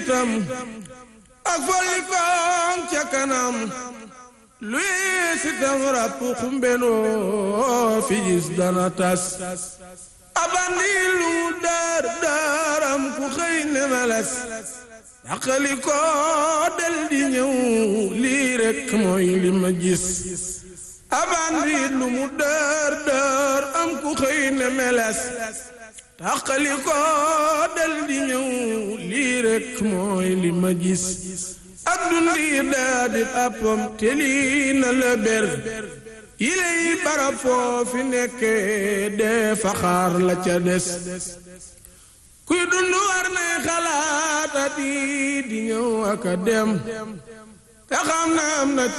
itam ak folli koom ca kanam luy si tam ràpp xumbenoo fi gis dana tas abandi lu daar daaram ku xëy ne meles daqali ko del di ñëw lii rekk mooy li ma gis abandi lu mu daar daar am ku xëy ne meles daqali ko del di ñëw lii rekk mooy li ma gis ak dundi daa di àppam te lii na la ber yilay barab foofi nekke dee faxaar la ca des kuy dund war nay xalaata di di ñëw aka dem te xam na am na